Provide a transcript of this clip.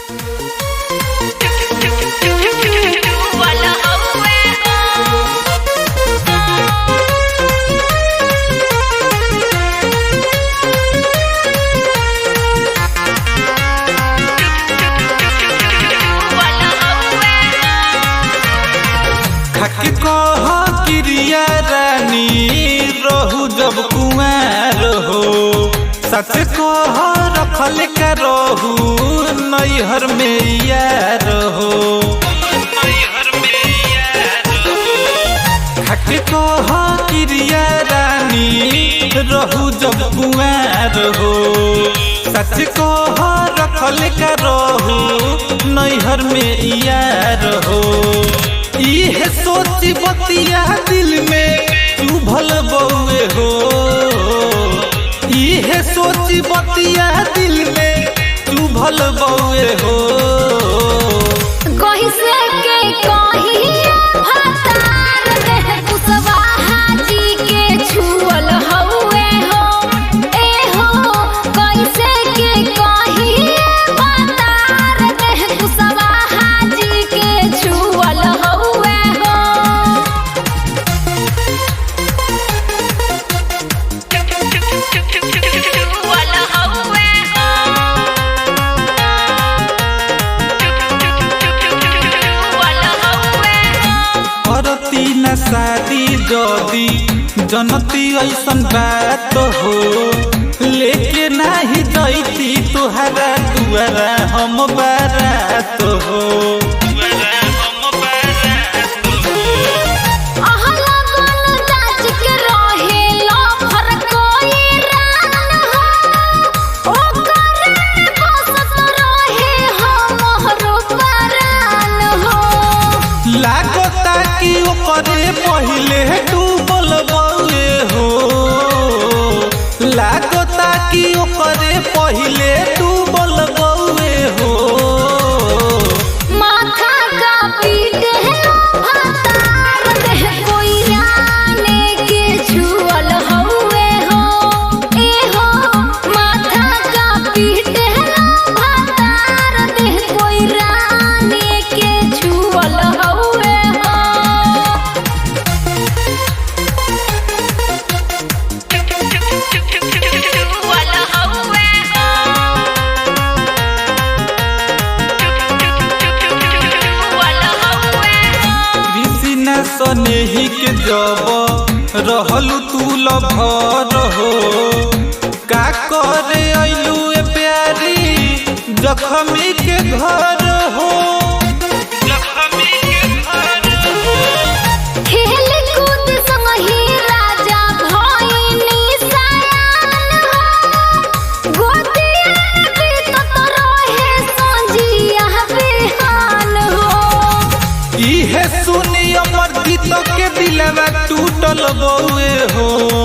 खाके कह क्रिया रानी रहू जब कुमार हो सच कह रखल का रहू नैहर में यार हो खाके कह क्रिया रानी रहू जब कुमार हो सच कह रखल का रहू नैहर में यार हो इहे सोची बतिया दिल में चुभल बउए हो इहे सोची बतिया दिल में चुभल बउए हो कहीं से के कहीं हतार देह कुशवाहा जी के छुअल हउए हो ए हो कैसे के कहीं हतार देह कुशवाहा जी के छुअल हउए हो छुअल हउए करती न शादी जदी जनती ऐसन बात हो लेके नाही जैती तुहरा दुआरा हम बारात हो अहला गन जाच के रहे लफर कोई रान हो ओ करन बसत रहे हमरो परान हो लागता कि ओकरे पहिले डूबल बउए हो लागता कि ओकरे पहिले डूबल बउए हो माथा का पीटे हतार देह कोई राने के छुअल हउए हो ए हो माथा का पीटे हतार देह कोई राने के छुअल हउए हो छुअल हउए कृष्ण सनेही के जब रहलू तू लभर हो का करे अइलू ए प्यारी जखमी के घर हो जखमी के घर हो खेल कूद संगही राजा भइनी सयान हो गोतिया बीतत रहे संजिया बिहान हो इहे सुनी अमर गीत के दिलवा टूटल बउए हो